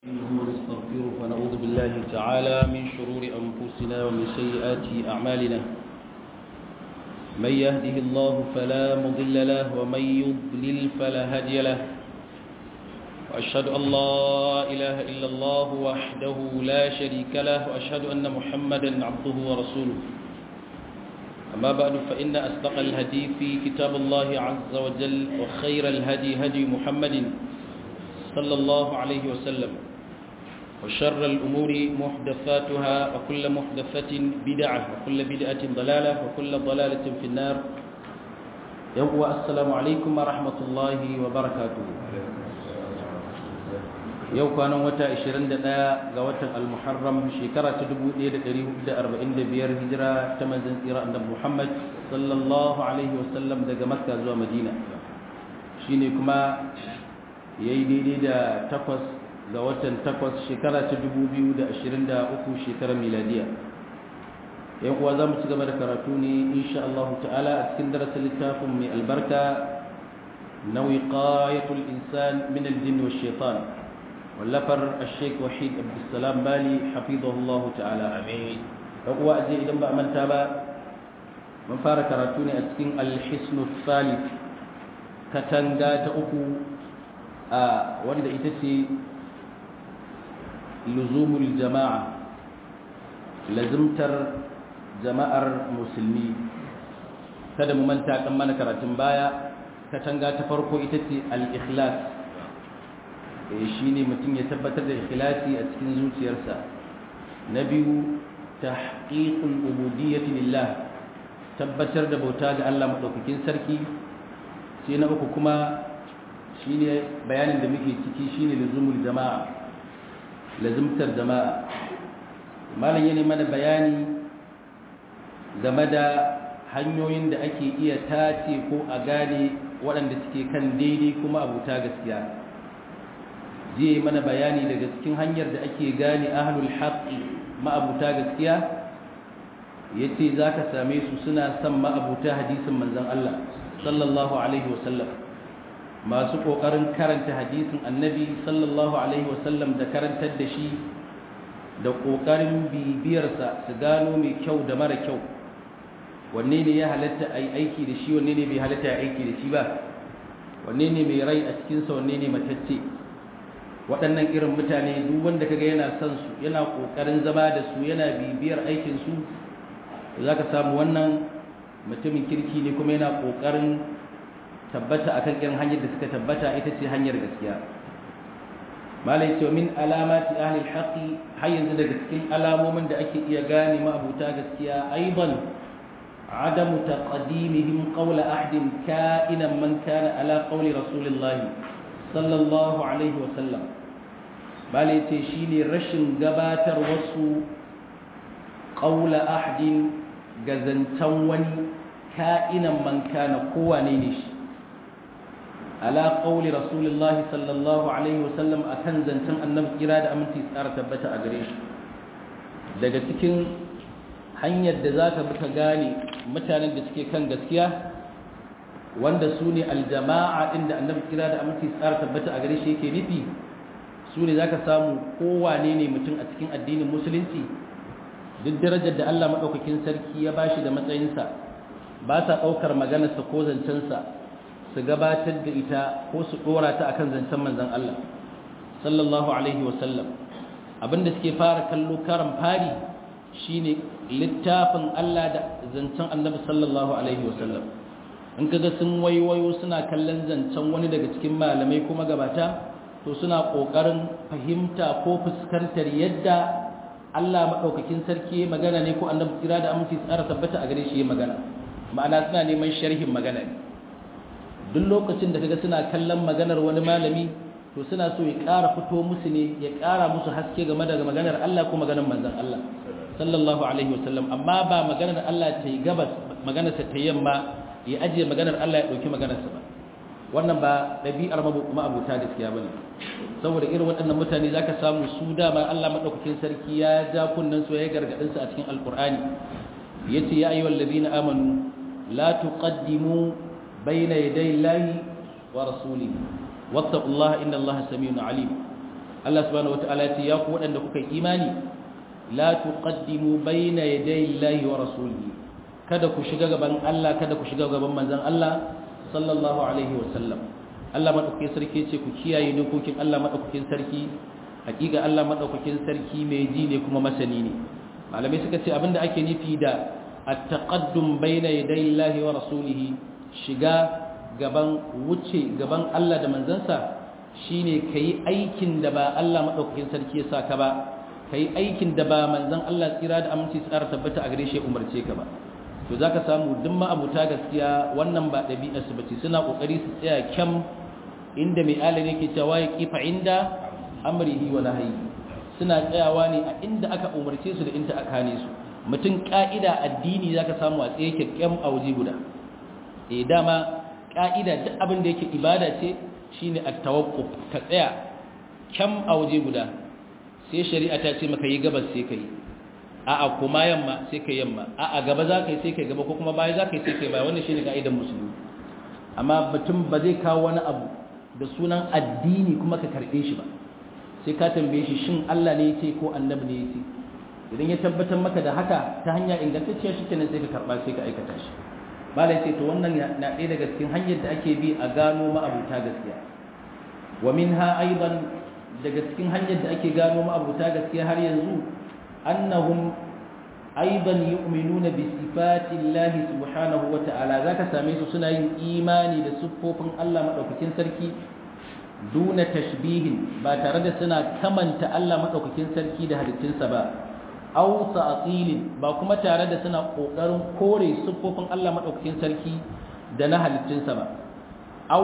ونستغفره ونعوذ بالله تعالى من شرور أنفسنا ومن سيئات أعمالنا من يهده الله فلا مضل له ومن يضلل فلا هادي له وأشهد أن لا إله إلا الله وحده لا شريك له وأشهد أن محمدا عبده ورسوله أما بعد فإن أصدق الهدي في كتاب الله عز وجل وخير الهدي هدي محمد صلى الله عليه وسلم وشر الأمور محدثاتها وكل محدثة بدعة وكل بدعة ضلالة وكل ضلالة في النار يوم السلام عليكم ورحمة الله وبركاته yau kwanan wata 21 ga watan al-muharram shekara ta 1445 hijira ta manzon tsira annabi Muhammad sallallahu alaihi wasallam daga Makka zuwa Madina shine kuma yayi daidai da takwas ga watan takwas shekara ta 2023 shekarar miladiya yan uwa zamu ci gaba da karatu ne insha Allah ta'ala a cikin darasin littafin mai albarka na wiqayatul insan min al-jinn wash shaitan wallafar الشيخ وحيد عبد السلام بالي حفظه الله تعالى امين هو اجي idan ba manta ba mun fara karatu ne a cikin al-hisn al-thalith katanga ta uku a wanda ita ce luzumul jama'a lazimtar jama'ar musulmi kada mu manta kan mana karatun baya katanga ta farko ita ce al-ikhlas shi ne mutum ya tabbatar da ikhlasi a cikin zuciyarsa na biyu tahqiqul ubudiyyati lillah tabbatar da bauta ga Allah madaukakin sarki sai na uku kuma shine bayanin da muke ciki shine luzumul jama'a lazimtar jama'a malam yana mana bayani game da hanyoyin da ake iya tace ko a gane waɗanda suke kan daidai kuma abuta gaskiya zai mana bayani daga cikin hanyar da ake gane ahlul haqqi ma'abuta gaskiya yace zaka same su suna son ma'abuta hadisin manzon Allah sallallahu alaihi wasallam masu kokarin karanta hadisin annabi sallallahu alaihi wasallam da karantar da shi da kokarin bibiyarsa su gano mai kyau da mara kyau wanne ne ya halatta ai aiki da shi wanne ne bai halatta ai aiki da shi ba wanne ne mai rai a cikinsa wanne ne matacce waɗannan irin mutane duk wanda kaga yana son su yana ƙoƙarin zama da su yana bibiyar aikin su za ka samu wannan mutumin kirki ne kuma yana ƙoƙarin tabbata akan irin hanyar da suka tabbata ita ce hanyar gaskiya malai ce min alamati ahli alhaqi har yanzu daga cikin alamomin da ake iya gane ma'abuta gaskiya aidan عدم تقديمهم قول أحد كائنا من كان على قول رسول الله sallallahu alaihi wasallam bale ce shine rashin gabatar wasu qaula ahdin gazantan wani ka'inan man kana kowane ne shi ala qauli rasulullahi sallallahu alaihi wasallam akan zantan annabi kira da aminci tsara tabbata a gare shi daga cikin hanyar da zaka bi ka gane mutanen da suke kan gaskiya wanda su ne aljama'a inda annabi kira da aminci tsara tabbata a gare shi yake nufi su ne za ka samu kowane ne mutum a cikin addinin musulunci duk darajar da allah maɗaukakin sarki ya bashi da matsayinsa ba sa ɗaukar maganarsa ko zancensa su gabatar da ita ko su ɗora ta akan zancen manzan allah sallallahu alaihi wasallam abinda suke fara kallo karan fari shine littafin allah da zancen annabi sallallahu alaihi wasallam in kaga sun waiwayo suna kallon zancen wani daga cikin malamai kuma gabata to suna kokarin fahimta ko fuskantar yadda Allah madaukakin sarki ya magana ne ko annabi kira da aminci tsara tabbata a gare shi ya magana ma'ana suna neman sharhin magana ne duk lokacin da kaga suna kallon maganar wani malami to suna so ya ƙara fito musu ne ya ƙara musu haske game da maganar Allah ko maganar manzon Allah sallallahu alaihi wasallam amma ba maganar Allah ta yi gabas maganar ta yamma ya ajiye maganar Allah ya ɗauki maganarsa ba wannan ba ɗabi'ar ma'abuta gaskiya ba ne saboda irin waɗannan mutane za ka samu su dama Allah maɗaukakin sarki ya ja kunnen su ya gargaɗinsu a cikin alƙur'ani ya ce ya ayyuhal ladina amanu la tuqaddimu bayna yaday llahi wa rasulihi wattaqullaha innallaha samiun alim Allah subhanahu wataala ya ce ya ku waɗanda kuka imani la tuqaddimu bayna yaday Allahi wa rasulihi kada ku shiga gaban Allah kada ku shiga gaban manzon Allah sallallahu alaihi wa sallam Allah madaukakin sarki ce ku kiyaye dokokin Allah madaukakin sarki hakika Allah madaukakin sarki mai ji ne kuma masani ne malamai suka ce abinda ake nufi da at-taqaddum bayna yaday Allahi wa rasulihi shiga gaban wuce gaban Allah da manzansa shine kai aikin da ba Allah madaukakin sarki ya saka ba kai aikin da ba manzon Allah tsira da aminci tsara tabbata a gare shi umarce ka ba to zaka samu duk ma'abuta gaskiya wannan ba dabi'ar su bace suna kokari su tsaya kyam inda mai alani yake cewa ya kifa inda amrihi wa nahyi suna tsayawa ne a inda aka umarce su da inda aka hane su mutum ka'ida addini zaka samu a tsaye kyakkyam a waje guda eh dama ka'ida duk abin da yake ibada ce shine at-tawaqquf ka tsaya kyam a waje guda sai shari'a ta ce maka yi gabas sai kai a'a kuma yamma sai kai yamma a'a gaba za ka yi sai kai gaba ko kuma baya za ka yi sai kai baya wannan shine ka'idar musulmi amma mutum ba zai kawo wani abu da sunan addini kuma ka karbe shi ba sai ka tambaye shi shin Allah ne yace ko annabi ne yace idan ya tabbatar maka da haka ta hanya ingantacciya shi kenan sai ka karba sai ka aikata shi malai ce to wannan na ɗaya daga cikin hanyar da ake bi a gano ma'abuta gaskiya wa minha aidan daga cikin hanyar da ake gano ma'abuta gaskiya har yanzu annahum aidan yu'minuna bi sifati Allah subhanahu wa ta'ala zaka same su suna yin imani da siffofin Allah madaukakin sarki duna tashbihin ba tare da suna kamanta Allah madaukakin sarki da halittunsa ba aw ta'tilin ba kuma tare da suna kokarin kore siffofin Allah madaukakin sarki da na halittunsa ba aw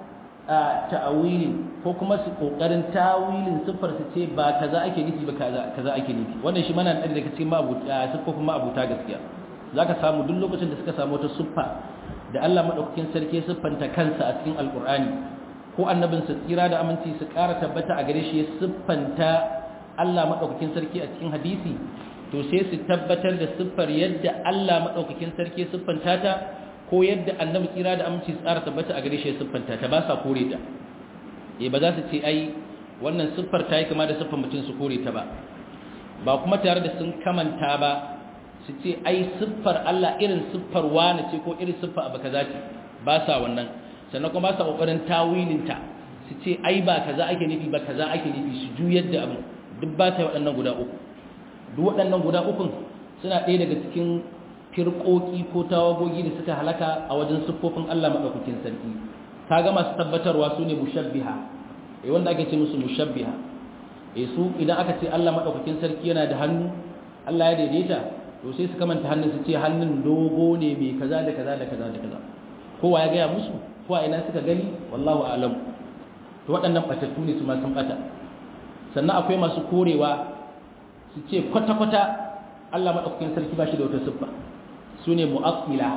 ta'awilin ko kuma su kokarin tawilin siffar su ce ba kaza ake nufi ba kaza kaza ake nufi wannan shi mana da daga cikin ma'abuta siffofin ma'abuta gaskiya zaka samu duk lokacin da suka samu wata siffa da Allah madaukakin sarki ya siffanta kansa a cikin alqur'ani ko annabin sa tsira da aminci su ƙara tabbata a gare shi ya siffanta Allah madaukakin sarki a cikin hadisi to sai su tabbatar da siffar yadda Allah madaukakin sarki ya siffanta ta ko yadda annabi tsira da aminci tsara tabbata a gare shi siffanta ta ba sa kore ta eh ba za su ce ai wannan siffar ta yi kama da siffar mutum su kore ta ba ba kuma tare da sun kamanta ba su ce ai siffar Allah irin siffar wani ce ko irin siffar abu kaza ce ba sa wannan sannan kuma ba sa kokarin tawilin ta su ce ai ba kaza ake nufi ba kaza ake nufi su juyar da abu duk ba ta waɗannan guda uku duk waɗannan guda ukun suna ɗaya daga cikin firƙoƙi ko tawagogi da suka halaka a wajen siffofin Allah maɗaukakin sarki kaga masu tabbatarwa su ne mushabbiha eh wanda ake ce musu mushabbiha eh su idan aka ce Allah maɗaukakin sarki yana da hannu Allah ya daidaita to sai su kamanta hannun su ce hannun dogo ne mai kaza da kaza da kaza da kaza kowa ya gaya musu ko a ina suka gani wallahu a'lam to waɗannan batattu ne su ma sun bata sannan akwai masu korewa su ce kwata-kwata Allah maɗaukakin sarki ba shi da wata siffa su ne mu'attila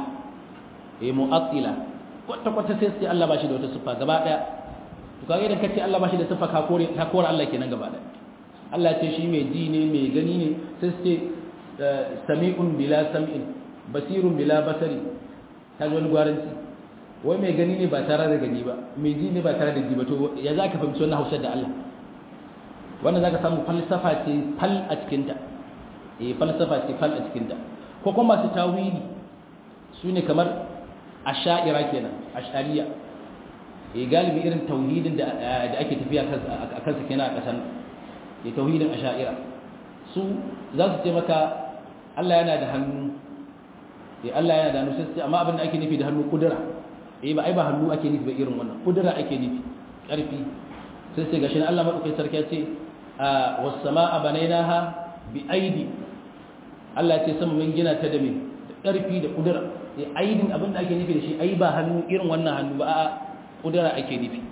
eh mu'attila kwata-kwata sai sai Allah ba shi da wata siffa gaba ɗaya to kaga idan kace Allah ba shi da siffa ka kore ka kore Allah kenan gaba ɗaya Allah ce shi mai ji ne mai gani ne sai ce sami'un bila sam'in basirun bila basari ta wani gwaranci wai mai gani ne ba tare da gani ba mai ji ne ba tare da ji ba to ya za ka fahimci wannan hausar da Allah wannan za ka samu falsafa ce fal a cikinta eh falsafa ce fal a cikinta ko kuma masu tawili su ne kamar asha'ira kenan ash'ariya eh galibi irin tauhidin da da ake tafiya a kansa kenan a kasan eh tauhidin asha'ira su za su ce maka Allah yana da hannu eh Allah yana da hannu sai amma abin da ake nufi da hannu kudura eh ba ai ba hannu ake nufi ba irin wannan kudura ake nufi karfi sai sai gashi Allah madaukakin sarki ya ce was samaa banainaha bi aidi Allah ya ce sama mun gina ta da me da karfi da kudura eh aidin abin da ake nufi da shi ai ba hannu irin wannan hannu ba a'a kudura ake nufi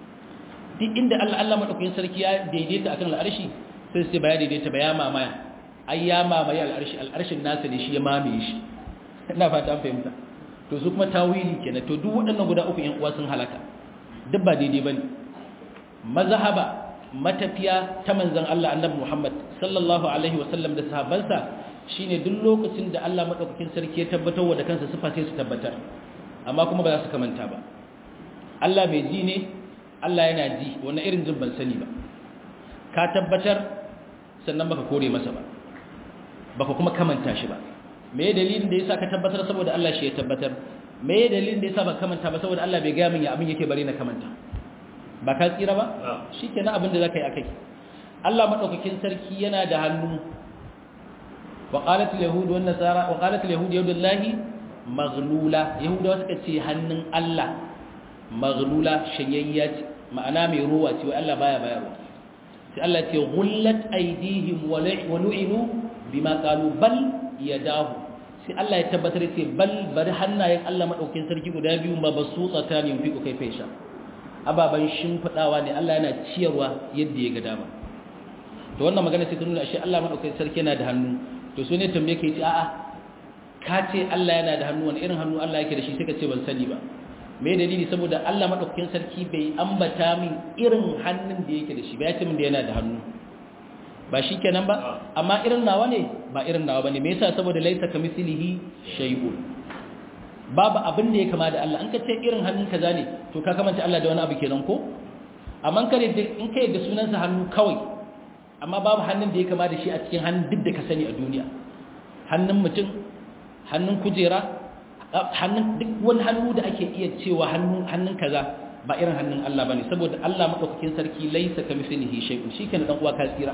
duk inda Allah Allah madaukakin sarki ya daidaita akan al'arshi sai sai ba ya daidaita ba ya mamaya ai ya mamaye al'arshi al'arshin nasa ne shi ya mamaye shi ina fata an fahimta to su kuma tawili kenan to duk waɗannan guda uku ƴan uwa sun halaka duk ba daidai bane mazhaba matafiya ta manzon Allah annabi Muhammad sallallahu alaihi wasallam da sahabbansa shine duk lokacin da Allah madaukakin sarki ya tabbatar wa da kansa sifa sai su tabbatar amma kuma ba za su kamanta ba Allah bai ji ne Allah yana ji wannan irin jin ban sani ba ka tabbatar sannan baka kore masa ba baka kuma kamanta shi ba me dalilin da yasa ka tabbatar saboda Allah shi ya tabbatar me dalilin da yasa baka kamanta ba saboda Allah bai ga min ya abin yake bare na kamanta ba ka tsira ba shikenan abin da zaka yi akai Allah madaukakin sarki yana da hannu wa qalat al-yahud wan nasara wa qalat al-yahud yadullahi maghlula yahudawa suka ce hannun Allah maghlula shayayya ce ma'ana mai ruwa ce wai Allah baya bayarwa sai Allah ce ghullat aydihim wa lu'inu bima qalu bal yadahu sai Allah ya tabbatar ce bal bari hannayen Allah madaukakin sarki guda biyu ba basu tsakani fi ku kai fesha ababan shimfidawa ne Allah yana ciyarwa yadda ya ga dama to wannan magana sai ta nuna ashe Allah madaukakin sarki yana da hannu to so ne tambaye kai ce a'a ka ce Allah yana da hannu wani irin hannu Allah yake da shi sai ka ce ban sani ba me dalili saboda Allah madaukakin sarki bai ambata min irin hannun da yake da shi ba ya ce min da yana da hannu ba shi kenan ba amma irin nawa ne ba irin nawa bane me yasa saboda laisa kamithlihi shay'un babu abin da ya kama da Allah an ka ce irin hannun kaza ne to ka kamanta Allah da wani abu kenan ko amma kare in kai da sunansa hannu kawai amma babu hannun da ya kama da shi a cikin hannun duk da ka sani a duniya hannun mutum hannun kujera hannun duk wani hannu da ake iya cewa hannun kaza ba irin hannun Allah bane saboda Allah madaukakin sarki laisa kamithlihi shay'un shikenan dan uwa ka tsira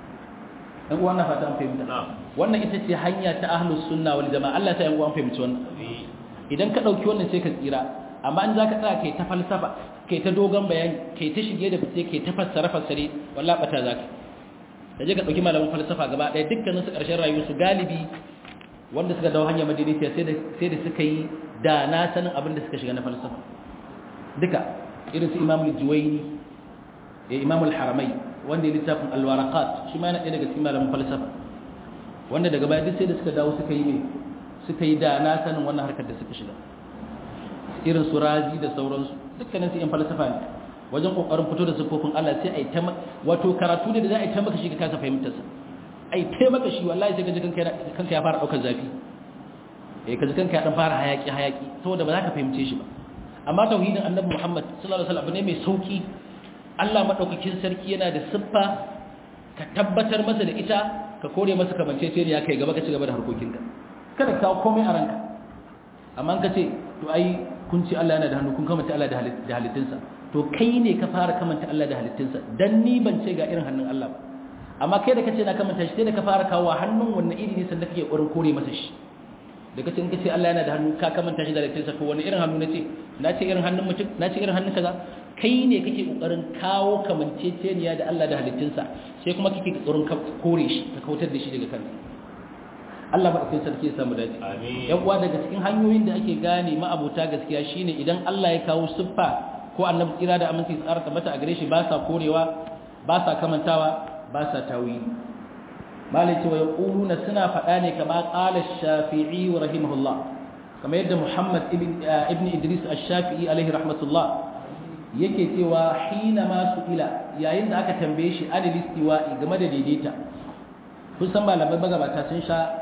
dan uwa na fata an fahimta wannan ita ce hanya ta ahlus sunna wal jamaa Allah ta yan uwa an fahimci wannan idan ka dauki wannan sai ka tsira amma in zaka tsaya kai ta falsafa kai ta dogon bayani kai ta shige da fice kai ta fassara fassare wallahi bata zaka da je ka dauki malaman falsafa gaba daya dukkanin su karshen rayuwar su galibi wanda suka dawo hanyar madinisiya sai da sai da suka yi da na sanin abin da suka shiga na falsafa duka irin su imamul juwaini ya imamul haramai wanda ya littafin alwaraqat shi ma yana ɗaya daga cikin malamin falsafa wanda daga baya duk sai da suka dawo suka yi ne suka yi da na sanin wannan harkar da suka shiga irin su razi da sauransu dukkanin su yan falsafa ne wajen kokarin fito da siffofin Allah sai ai ta wato karatu ne da za a yi ta maka shi ka kasa fahimtar sa ai ta maka shi wallahi sai ka ji kanka kanka ya fara daukar zafi eh ka ji kanka ya dan fara hayaki hayaki saboda ba za ka fahimce shi ba amma tauhidin annabi Muhammad sallallahu alaihi wasallam ne mai sauki Allah madaukakin sarki yana da siffa ka tabbatar masa da ita ka kore masa kamanceceniya kai gaba ka ci gaba da harkokinka kada ka komai a ranka amma ka ce to ai kun ce Allah yana da hannu kun kamanta Allah da halittunsa to kai ne ka fara kamanta Allah da halittunsa dan ni ban ce ga irin hannun Allah ba amma kai da kace na kamanta shi sai da ka fara kawo hannun wannan iri ne sannan kake ƙoƙarin kore masa shi da kace in kace Allah yana da hannu ka kamanta shi da halittunsa to wani irin hannu nace na ce irin hannun mutum na ce irin hannun kaza kai ne kake ƙoƙarin kawo kamanceceniya da Allah da halittunsa sai kuma kake ƙoƙarin kore shi ka kautar da shi daga kanka Allah maɗaukin sarki ya samu dace. ‘Yan uwa daga cikin hanyoyin da ake gane ma'abuta gaskiya shine idan Allah ya kawo siffa ko annabi tsira da aminci tsara tabbata a gare shi ba sa korewa, ba sa kamantawa, ba sa tawili. Malai cewa ya ƙuluna suna faɗa ne kama ƙala shafi'i wa rahimahullah. Kamar yadda Muhammad ibn Idris al-Shafi'i alaihi rahmatullah yake cewa hina ma su ila yayin da aka tambaye shi adil istiwa'i game da daidaita. Kun san malamai magabata sun sha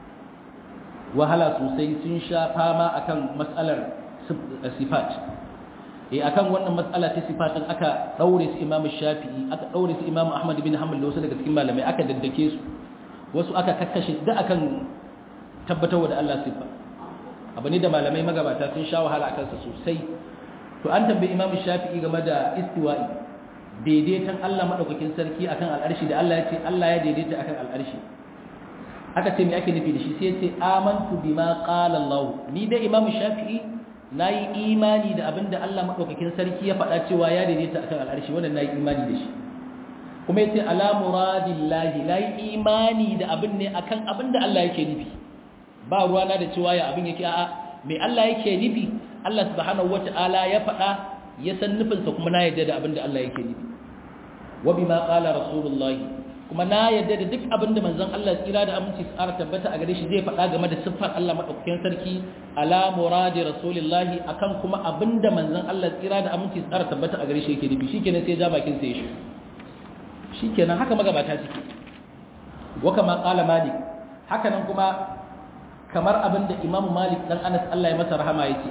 wahala sosai sun sha fama akan matsalar sifat eh akan wannan matsala ta sifatin aka daure su Imam Shafi'i aka daure su Imam Ahmad bin Hanbal da wasu daga cikin malamai aka daddake su wasu aka kakkashe da akan tabbatar da Allah sifa abu ne da malamai magabata sun sha wahala akan sa sosai to an tambayi Imam Shafi'i game da istiwa'i daidaitan Allah madaukakin sarki akan al'arshi da Allah ya ce Allah ya daidaita akan al'arshi aka ce me ake nufi da shi sai ce amantu bima qala Allah ni da Imam Shafi'i nayi imani da abinda Allah madaukakin sarki ya faɗa cewa ya daidaita akan al'arshi wannan nayi imani da shi kuma yace ala muradillahi nayi imani da abin ne akan abinda Allah yake nufi ba ruwana da cewa ya abin yake a'a me Allah yake nufi Allah subhanahu wata'ala ya faɗa ya san nufinsa kuma na yarda da abinda Allah yake nufi wa bima qala rasulullahi kuma na yadda da duk abin da manzon Allah tsira da aminci tsara tabbata a gare shi zai faɗa game da siffar Allah madaukakin sarki ala muradi rasulillahi akan kuma abin da manzon Allah tsira da aminci tsara tabbata a gare shi yake nufi shikenan sai ja bakin sa ya shi shikenan haka magabata suke wa kama qala malik haka nan kuma kamar abin da Imam Malik dan Anas Allah ya masa rahama yake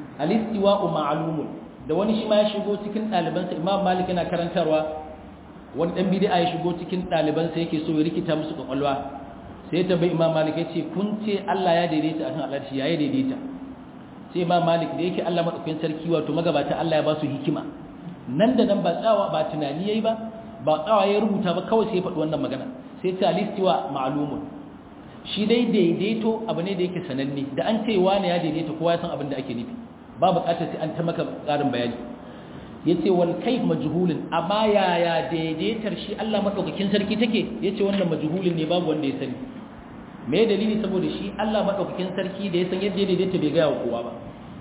al-istiwa'u ma'lumun da wani shi ma ya shigo cikin ɗalibansa Imam Malik yana karantarwa wani dan bid'a ya shigo cikin ɗaliban sai yake so ya rikita musu kwakwalwa sai ya tambayi imam malik ya ce kun ce Allah ya daidaita akan al'arshi ya daidaita sai imam malik da yake Allah madaukakin sarki wato magabata Allah ya ba su hikima nan da nan ba tsawa ba tunani yayi ba ba tsawa ya rubuta ba kawai sai ya faɗi wannan magana sai ta listiwa ma'lumun shi dai daidaito abu ne da yake sananne da an ce wani ya daidaita kowa ya san abin da ake nufi ba buƙatar sai an ta maka ƙarin bayani yace wal kayf majhulun amma yaya daidaitar shi Allah madaukakin sarki take yace wannan majhulun ne babu wanda ya sani me dalili saboda shi Allah madaukakin sarki da ya san yadda daidaita bai ga kowa ba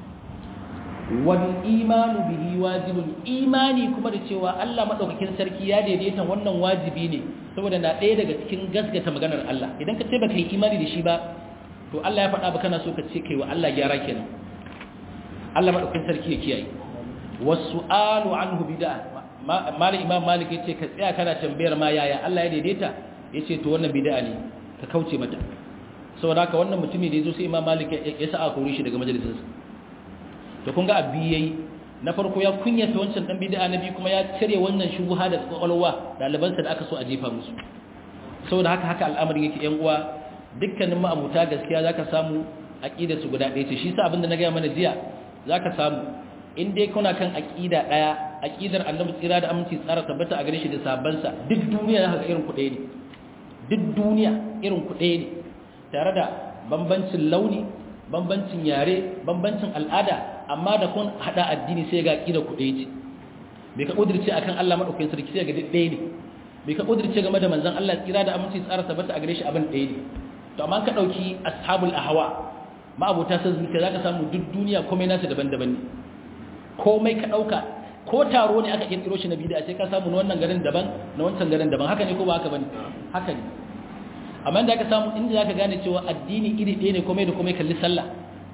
wal imanu bihi wajibun imani kuma da cewa Allah madaukakin sarki ya daidaita wannan wajibi ne saboda na ɗaya daga cikin gaskata maganar Allah idan ka ce baka yi imani da shi ba to Allah ya faɗa ba kana so ka ce kai wa Allah gyara kenan Allah madaukakin sarki ya kiyaye wasu'alu anhu bid'a mali imam malik yace ka tsaya kana tambayar ma yaya Allah ya daidaita yace to wannan bid'a ne ka kauce mata saboda haka wannan mutumi da yazo sai imam malik ya sa a kore shi daga majalisarsa to kun ga abbi yayi na farko ya kunyata wancan dan bid'a na biyu kuma ya cire wannan shubuha da kwakwalwa dalibansa da aka so a jefa musu saboda haka haka al'amarin yake yan uwa dukkanin ma'abuta gaskiya zaka samu aqida su guda ɗaya ce shi sa abinda na ga mana jiya zaka samu in dai kuna kan aqida daya aqidar annabi tsira da aminci tsara tabbata a gare shi da sabansa duk duniya zaka irin ku ɗaya ne duk duniya irin ku ɗaya ne tare da bambancin launi bambancin yare bambancin al'ada amma da kun hada addini sai ga aqida ku ɗaya ce bai ka kudirce akan Allah madaukakin sarki sai ga duk ɗaya ne bai ka kudirce game da manzon Allah tsira da aminci tsara tabbata a gare shi abin ɗaya ne to amma ka dauki ashabul ahwa ma abota san zuciya zaka samu duk duniya komai nasu daban-daban ne komai ka ɗauka ko taro ne aka kirkiro shi na bid'a sai ka samu na wannan garin daban na wancan garin daban haka ne ko ba haka bane haka ne amma da aka samu inda zaka gane cewa addini iri ɗaya ne komai da komai kalli sallah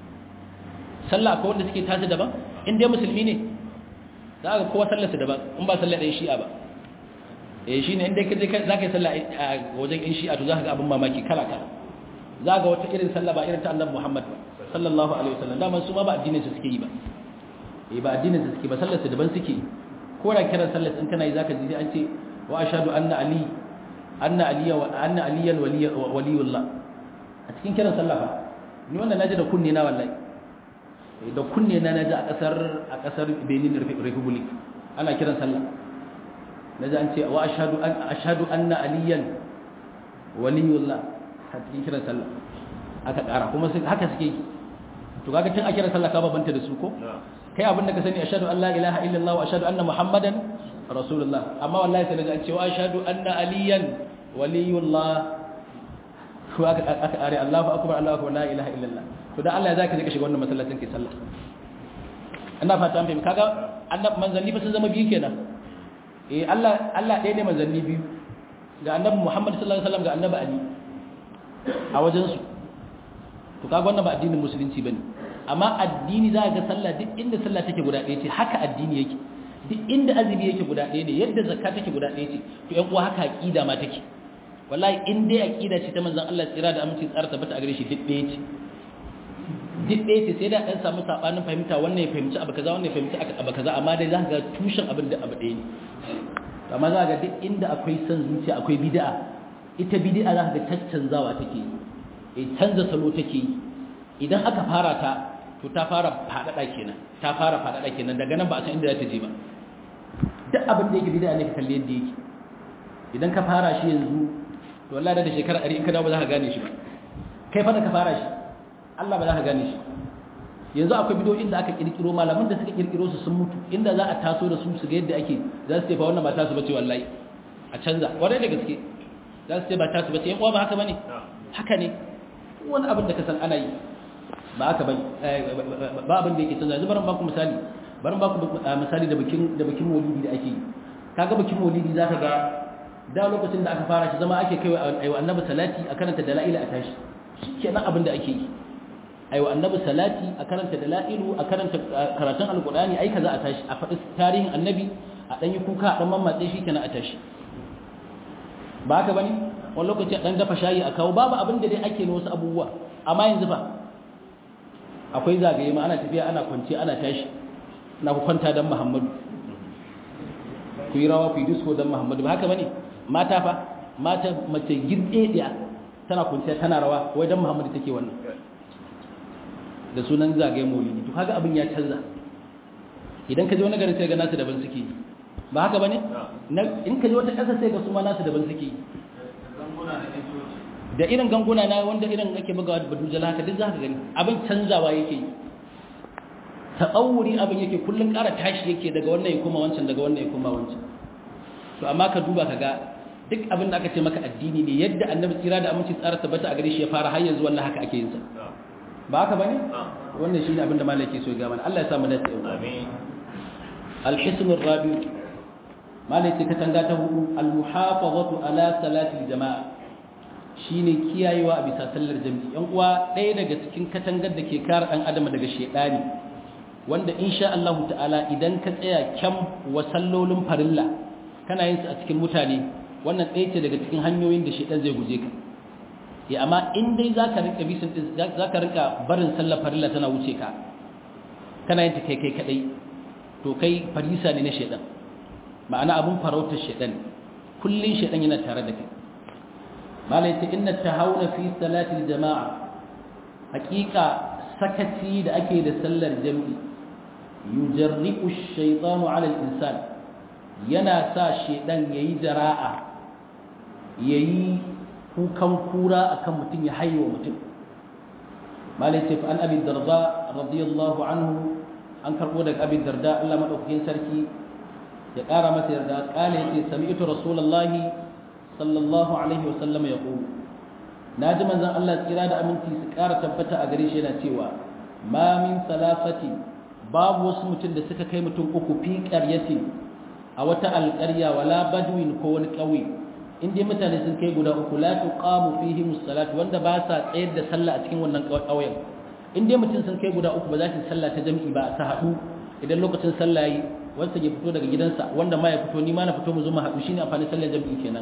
sallah akwai wanda suke tashi daban in dai musulmi ne za ka kowa sallar su daban in ba sallar ɗan shi'a ba eh shine in dai ka je za ka yi sallah a wajen ɗan shi'a to za ka ga abin mamaki kala kala za ga wata irin sallah ba irin ta annabi Muhammad sallallahu alaihi wasallam daman su ma ba addinin su suke yi ba eh ba addinin su suke ba sallar su daban suke ko da kiran sallar in kana yi zaka ji an ce wa ashhadu anna ali anna aliya wa anna aliyan waliyullah a cikin kiran sallah fa ni wannan naji da kunne na wallahi da kunne na naji a kasar a kasar Benin Republic ana kiran sallah naji an ce wa ashhadu an ashhadu anna aliyan waliyullah a cikin kiran sallah aka kara kuma haka suke yi to kaga tun a kiran sallah ka babanta da su ko kai abin da ka sani ashhadu an la ilaha illallah wa ashhadu anna muhammadan rasulullah amma wallahi sai naji an ce wa ashhadu anna aliyan waliyullah ko aka aka are Allahu akbar Allahu akbar la ilaha illallah to dan Allah ya zaka je ka shiga wannan masallacin kai sallah ina fata an fahimta kaga annab manzanni fa sun zama biyu kenan eh Allah Allah ɗaya ne manzanni biyu ga annabi Muhammad sallallahu alaihi wasallam ga annabi Ali a wajen su to kaga wannan ba addinin musulunci bane amma addini za ga sallah duk inda sallah take guda ɗaya ce haka addini yake duk inda azumi yake guda ɗaya ne yadda zakka take guda ɗaya ce to ƴan uwa haka aqida ma take wallahi in dai aqida ce ta manzon Allah tsira da aminci tsara tabbata a gare shi duk ɗaya ce duk ɗaya ce sai da ɗan samu sabanin fahimta wannan ya fahimci abu kaza wannan ya fahimci abu kaza amma dai za ka ga tushen abin da abu ɗaya ne amma za ka ga duk inda akwai son zuciya akwai bid'a ita bid'a za ka ga caccanzawa take yi canza salo take yi idan aka fara ta to ta fara faɗaɗa kenan ta fara faɗaɗa kenan daga nan ba a san inda za ta je ba duk abin da yake bid'a ne ka kalli yadda yake idan ka fara shi yanzu to wallahi da shekara 100 in ka dawo ba za ka gane shi ba kai fa da ka fara shi Allah ba za ka gane shi yanzu akwai bidiyoyin da aka kirkiro malaman da suka kirkiro su sun mutu inda za a taso da su su ga yadda ake za su ce fa wannan ba tasu bace wallahi a canza kwarai da gaske za su ce ba tasu bace yan uwa ba haka bane haka ne wani abin da ka san ana yi ba haka bane ba abin da yake canza yanzu barin baku misali barin baku misali da bikin da bikin maulidi da ake yi kaga bikin maulidi zaka ga da lokacin da aka fara shi zama ake kai wa annabi salati a karanta dalaila a tashi shikenan abin da ake yi ai wa annabi salati a karanta dalailu a karanta karatun alqur'ani ai kaza a tashi a faɗi tarihin annabi a dan yi kuka a dan mammatse shi kenan a tashi ba haka bane wani lokaci a dan dafa shayi a kawo babu abin da dai ake na wasu abubuwa amma yanzu fa akwai zagaye ma ana tafiya ana kwance ana tashi na ku kwanta dan muhammadu ku yi rawa ku yi disco don muhammadu ba haka bane mata fa mata mace girɗeɗiya tana kunciya tana rawa wai don muhammadu take wannan da sunan zagaye maulidi to kaga abin ya canza idan ka je wani garin sai ga nasu daban suke ba haka bane in ka je wata ƙasa sai ga su ma nasu daban suke da irin ganguna na wanda irin ake bugawa da badujal haka duk za ka gani abin canzawa yake tsawuri abin yake kullun ƙara tashi yake daga wannan ya koma wancan daga wannan ya koma wancan to amma ka duba ka ga duk abin da aka ce maka addini ne yadda annabi tsira da aminci tsara tabbata a gare shi ya fara har yanzu wannan haka ake yin sa ba haka bane wannan shine abin da malai ke so ya ga mana Allah ya sa mu dace amin al-hisn ar-rabi malai ce katanga ta hudu al-muhafazatu ala salati al-jama'a shine kiyayewa a bisa sallar jami'i yan uwa ɗaya daga cikin katangar da ke kare ɗan adam daga shedani wanda insha Allah ta'ala idan ka tsaya kyam wa sallolin farilla kana yin su a cikin mutane wannan ɗaya ce daga cikin hanyoyin da shedan zai guje ka ya amma in dai zaka rinka bisin zaka rinka barin sallar farilla tana wuce ka kana yin ta kai kai kadai to kai farisa ne na shedan ma'ana abun farautar shedan kullun shedan yana tare da kai malai ta inna tahawuna fi salatil jama'a hakika sakaci da ake da sallar jami'i yujarri'u ash-shaytanu 'ala al-insan yana sa shedan yayi jara'a yayi kukan kura akan mutum ya haiwa mutum malai ta fa an abi darda radiyallahu anhu an karbo daga abi darda Allah madaukakin sarki ya kara masa yarda kale yace sami'tu rasulullahi sallallahu alaihi wasallam ya ƙo na ji manzan Allah tsira da aminci su ƙara tabbata a gare shi yana cewa ma min salasati babu wasu mutum da suka kai mutum uku fi ƙaryati a wata alƙarya wala badwin ko wani ƙauye in dai mutane sun kai guda uku la tuqamu fihi musallat wanda ba sa tsayar da sallah a cikin wannan ƙauyen in dai mutum sun kai guda uku ba za su sallah ta jami'i ba ta haɗu idan lokacin sallah yi wanda ya fito daga gidansa wanda ma ya fito ni ma na fito mu zo mu haɗu shine amfani sallar jami'i kenan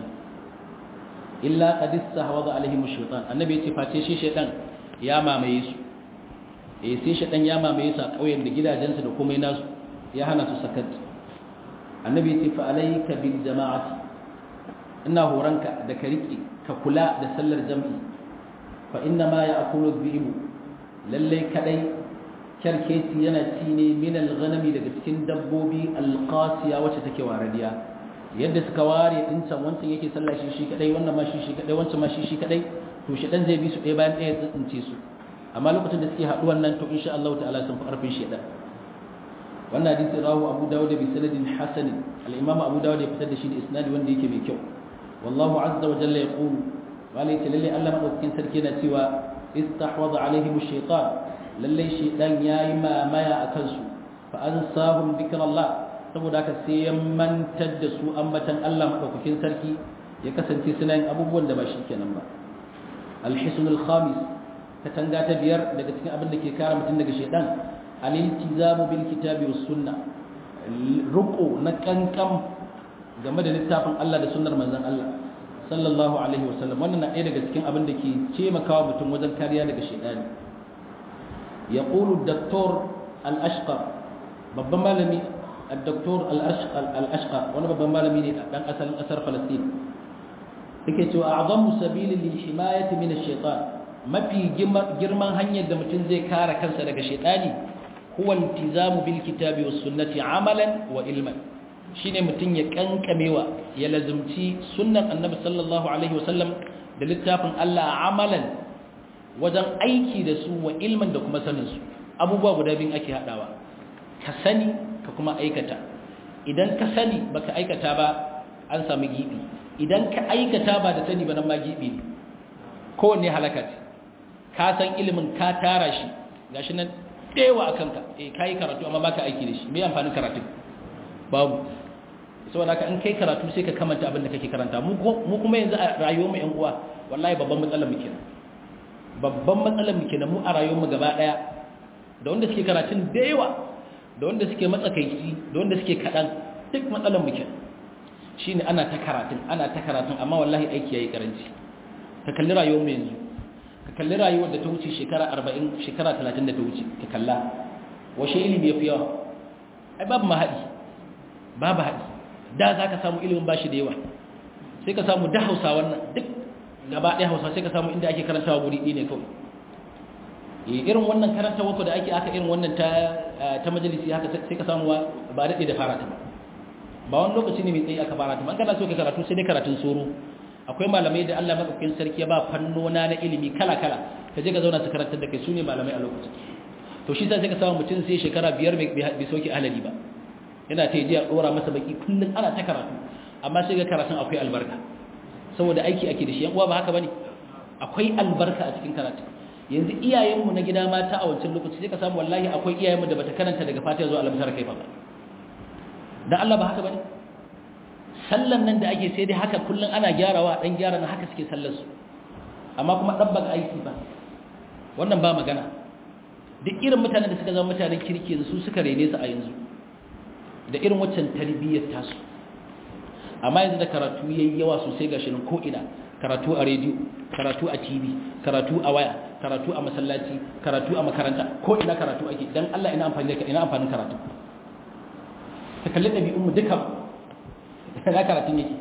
illa qad istahwadha alaihim ash-shaytan annabi yace face shi shaytan ya mamaye su eh sai shaytan ya mamaye su a kauyen da gidajensu da komai nasu ya hana su sakat annabi yace fa alayka bil jama'ati ina horanka da ka rike ka kula da sallar jami'i fa inna ma ya'kulu dhi'bu lalle kadai kyarkeci yana ci ne min al-ghanami daga cikin dabbobi al-qasiya wacce take waradiya yadda suka ware din can wancan yake sallah shi shi kadai wannan ma shi shi kadai wancan ma shi shi kadai to shi dan zai bi su ɗaya bayan ɗaya tsince su amma lokacin da suke haɗu wannan to insha Allah ta'ala sun fi ƙarfin shedan wannan hadisi rawu Abu Dawud bi sanadin hasan al-Imam Abu Dawud ya fitar da shi da isnadi wanda yake mai kyau wallahu azza wa jalla yaqulu wala ta lalle Allah madaukakin sarki yana cewa istahwadha alaihim ash-shaytan lalle shaytan yayi mamaya akan su fa ansahum dhikrallah saboda haka sai ya mantar da su ambatan Allah madaukakin sarki ya kasance suna yin abubuwan da ba shi kenan ba al-hisn al-khamis katanga ta biyar daga cikin abin da ke kare mutum daga shaytan al-iltizamu bil kitabi was sunna ruqu na kankan game da littafin Allah da sunnar manzon Allah sallallahu alaihi wasallam wannan na ɗaya daga cikin abin da ke taimakawa mutum wajen kariya daga shaytani yaqulu ad-doktor al-ashqar babban malami الدكتور الأشقر وانا بابا مالمي ne dan asalin kasar Palestine yake cewa a'zamu sabili lil himayati min ash-shaytan mafi girman hanyar da mutum zai kare kansa daga shaytani huwa iltizamu bil kitabi was sunnati amalan wa ilman shine mutum ya kankamewa ya lazumci sunnan annabi sallallahu alaihi wasallam da littafin Allah amalan wajen aiki da su wa ilman da kuma sanin su abubuwa guda biyun ake hadawa ka sani ka kuma aikata idan ka sani baka aikata ba an samu gibi idan ka aikata ba da sani ba nan ma gibi ne kowanne halaka ce ka san ilimin ka tara shi gashi nan dewa a kanka eh kai karatu amma baka aiki da shi me amfanin karatu babu saboda haka in kai karatu sai ka kamanta abin da kake karanta mu kuma yanzu a rayuwar mu yan uwa wallahi babban matsalar mu kenan babban matsalar mu kenan mu a rayuwar mu gaba daya da wanda suke karatun da yawa da wanda suke matsakaici da wanda suke kaɗan duk matsalar muke shi ne ana ta karatun ana ta karatun amma wallahi aiki ya yi ƙaranci ka kalli rayuwar mu yanzu ka kalli rayuwar da ta wuce shekara arba'in shekara talatin da ta wuce ka kalla washe ilimi ya fi yawa ai babu mahaɗi babu haɗi da za ka samu ilimin bashi da yawa sai ka samu da hausa wannan duk gaba ɗaya hausa sai ka samu inda ake karantawa guri ɗaya ne kawai irin wannan karanta wako da ake aka irin wannan ta majalisi haka sai ka samu ba daɗe da fara ta ba ba wani lokaci ne mai tsayi aka fara ta ba an kana so ka karatu sai dai karatun soro akwai malamai da Allah madaukakin sarki ya ba fannona na ilimi kala kala ka je ka zauna su karantar da kai su ne malamai a lokacin to shi sai ka samu mutum sai shekara biyar bai soke ahalari ba yana ta yi a ɗora masa baki kullum ana ta karatu amma sai ga karatun akwai albarka saboda aiki ake da shi yan uwa ba haka bane akwai albarka a cikin karatu yanzu iyayenmu na gida mata a wancan lokaci sai ka samu wallahi akwai iyayenmu da bata karanta daga fatiha zuwa alamsar kai ba dan Allah ba haka bane sallan nan da ake sai dai haka kullum ana gyarawa dan gyara na haka suke sallar su amma kuma dabbaka aiki ba wannan ba magana duk irin mutanen da suka zama mutanen kirki yanzu su suka rene su a yanzu da irin waccan tarbiyyar tasu amma yanzu da karatu yayi yawa sosai gashi nan ko ina karatu a rediyo karatu a tv karatu a waya karatu a masallaci karatu a makaranta ko ina karatu ake dan Allah ina amfani da ina amfanin karatu ta kalli ɗabi'un mu duka ina karatun yake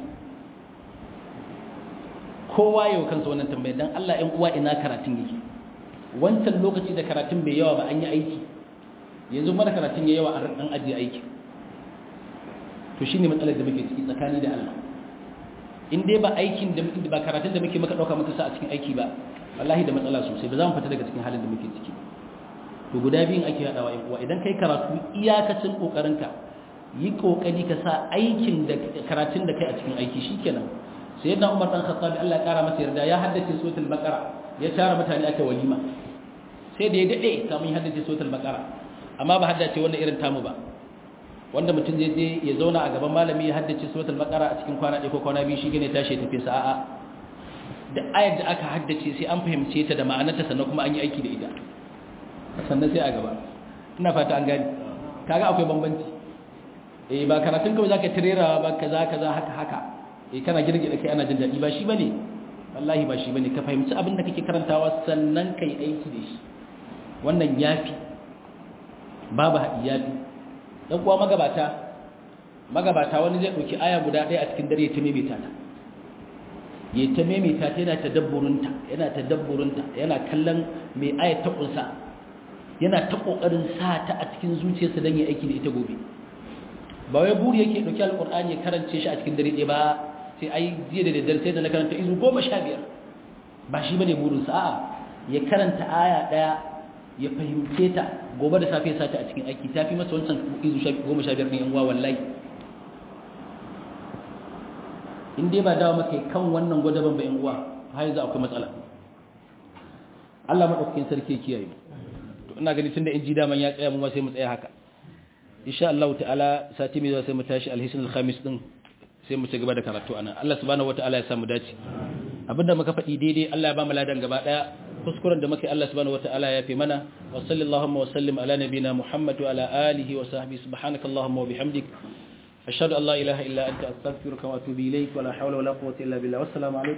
kowa yau kansa wannan tambaya dan Allah ɗan uwa ina karatun yake wancan lokaci da karatun bai yawa ba an yi aiki yanzu mara karatun ya yawa an ajiye aiki to shine matsalar da muke ciki tsakani da Allah in dai ba aikin da muke ba karatun da muke maka dauka muka sa a cikin aiki ba wallahi da matsala sosai ba za mu fita daga cikin halin da muke ciki to guda biyun ake hadawa yan uwa idan kai karatu iyakacin kokarinka yi kokari ka sa aikin da karatun da kai a cikin aiki shikenan sayyidina Umar dan Khattab Allah ya kara masa yarda ya haddace suratul baqara ya tara mutane aka walima sai da ya dade kamun ya haddace suratul baqara amma ba haddace wannan irin tamu ba wanda mutum zai je ya zauna a gaban malami ya haddace suratul baqara a cikin kwana ɗaya ko kwana biyu shi gane tashi tafi sa'a da ayar da aka haddace sai an fahimce ta da ma'anarta sannan kuma an yi aiki da ita sannan sai a gaba ina fata an gani kaga akwai bambanci eh ba karatun kawai zaka tirera ba kaza kaza haka haka eh kana girgida kai ana jin daɗi ba shi bane wallahi ba shi bane ka fahimci abin da kake karantawa sannan kai aiki da shi wannan yafi babu haɗi yafi dan kuwa magabata magabata wani zai dauki aya guda ɗaya a cikin dare ta maimaita ta yayi ta maimaita ta yana tadabburinta yana tadabburinta yana kallon mai aya ta kunsa yana ta kokarin sa ta a cikin zuciyarsa dan ya aiki da ita gobe ba wai buri yake dauki alqur'ani ya karance shi a cikin dare ɗaya ba sai ai jiya da daddare sai da na karanta izu 15 ba shi bane burin sa a'a ya karanta aya ɗaya ya fahimce ta gobe da safe sata a cikin aiki ta fi masa wancan izu goma sha biyar ɗin yan uwa wallahi in dai ba dawo maka kan wannan gwadaban ba yan uwa har yanzu akwai matsala Allah madaukakin sarki kiyaye to ina gani tunda in ji daman ya tsaya mu ma sai mu tsaya haka insha Allah ta'ala sati mai zuwa sai mu tashi alhisin alkhamis din sai mu ci gaba da karatu ana Allah subhanahu wataala ya samu dace abinda muka faɗi daidai Allah ya ba mu ladan gaba daya kuskuren da muke Allah subhanahu wataala ya fi mana wa sallallahu wa sallim ala nabina Muhammad wa ala alihi wa sahbihi subhanakallahumma wa bihamdik ashhadu an la ilaha illa anta astaghfiruka wa atubu ilayk wa la hawla wa la quwwata illa billah wassalamu alaikum